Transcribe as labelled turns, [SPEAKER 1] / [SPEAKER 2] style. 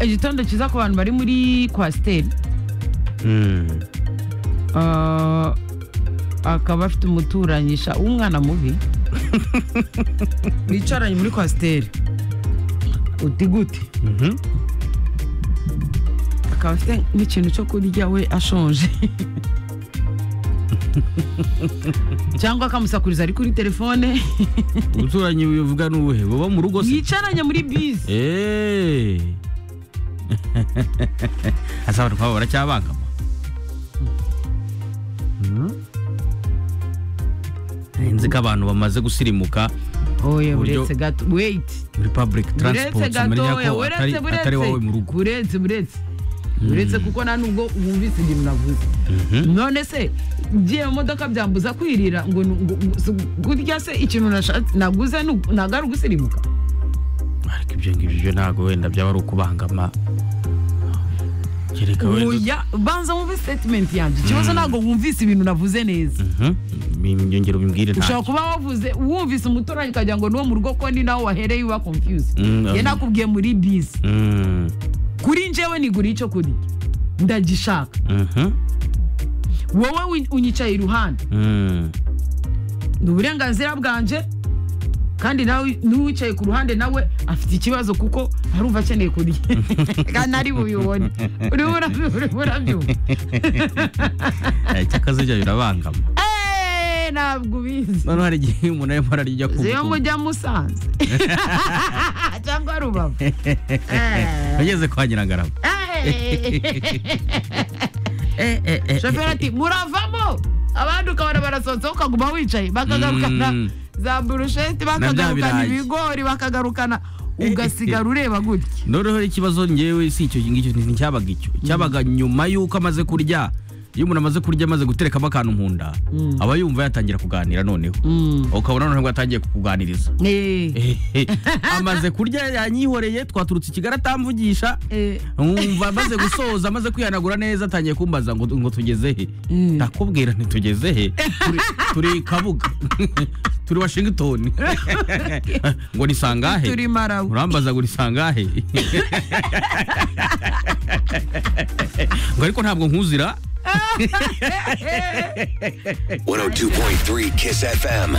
[SPEAKER 1] igitondo cyiza ku bantu bari muri kwasiteri Ah, akaba afite umuturanyisha w'umwana mubi bicaranye muri kwasiteri uti gute akaba afite n'ikintu cyo kurya we ashonje cyangwa akamusakuriza ari kuri telefone
[SPEAKER 2] ubuturanyi bivuga n'ubuhe buba mu rugo se
[SPEAKER 1] yicaranye muri bisi
[SPEAKER 2] eee asa abantu nk'abo baracyabangama Nari nzi ko abantu bamaze gusirimuka
[SPEAKER 1] oya
[SPEAKER 2] Uburyo-
[SPEAKER 1] buretse gato weyiti
[SPEAKER 2] muri public
[SPEAKER 1] buretse
[SPEAKER 2] transport umenya
[SPEAKER 1] gatoya
[SPEAKER 2] ko atari
[SPEAKER 1] buretse
[SPEAKER 2] atari wowe mu rugo
[SPEAKER 1] buretse buretse buretse buretse kuko nta nubwo wumvise igihe navuze none se ngiye mu modoka byambuza kwirira ngo nu- ngo- ngo- si- gutya se ikintu nashatse- naguze nu- ntabwo ari ugusirimuka
[SPEAKER 2] ariko ibyo ngibyo byo ntabwo wenda byaba ari ukubangama kereka wenda
[SPEAKER 1] oya banza wumve statement yanjye ikibazo ntabwo wumvise ibintu navuze neza
[SPEAKER 2] Mhm. Binyongera ubimbwire nta
[SPEAKER 1] ushobora kuba wavuze wumvise umuturage ukagira ngo ni uwo mu rugo ko ni nawe wahereye uba confuse
[SPEAKER 2] Mm,
[SPEAKER 1] njye
[SPEAKER 2] um.
[SPEAKER 1] nakubwiye muri bisi
[SPEAKER 2] Mm,
[SPEAKER 1] kuri njyewe niguriye icyo kurya ndagishaka
[SPEAKER 2] mhm,
[SPEAKER 1] wowe win- unyicaye iruhande
[SPEAKER 2] mm.
[SPEAKER 1] ni uburenganzira bwanjye kandi nawe n'uwicaye ku ruhande nawe afite ikibazo kuko arumva akeneye kurya kandi ari bubibone urimo urabyumva urimo urabyumva
[SPEAKER 2] Eh, cy'akazirya birabangama
[SPEAKER 1] Eeeh, ntabwo ubizi
[SPEAKER 2] noneho hari igihe umuntu arimo ararya ku
[SPEAKER 1] ziyo
[SPEAKER 2] butumwa.
[SPEAKER 1] mujya musanze cyangwa rubavu
[SPEAKER 2] ageze kwa nyirangarama
[SPEAKER 1] shoferi ati muravamo abandi ukabona barasohotse ukaguma wicaye bakagarukana
[SPEAKER 2] Mm.
[SPEAKER 1] za burusheti
[SPEAKER 2] birayi.
[SPEAKER 1] bakagarukana ibigori bakagarukana ugasigara ureba gutya
[SPEAKER 2] noneho ikibazo ngewe si icyo ngicyo nticyabaga icyo cyabaga nyuma y'uko amaze kurya iyo umuntu amaze kurya amaze guterekamo akantu mu nda
[SPEAKER 1] Mm.
[SPEAKER 2] aba yumva yatangira kuganira noneho ukabona noneho yatangiye kukuganiriza
[SPEAKER 1] Eh.
[SPEAKER 2] amaze kurya yanyihoreye twaturutse i kigali atamvugisha
[SPEAKER 1] Eh.
[SPEAKER 2] nkumva amaze gusoza amaze kwihanagura neza atangiye kumbaza ngo ngo tugeze he
[SPEAKER 1] Mm.
[SPEAKER 2] ndakubwira ntitugeze he Turi- turi kabuga turi washingitoni ngo ni sangahe
[SPEAKER 1] Turi Malawi.
[SPEAKER 2] urambaza ngo ni sangahe ngo ariko ntabwo nkuzira
[SPEAKER 3] 102.3 Kiss FM.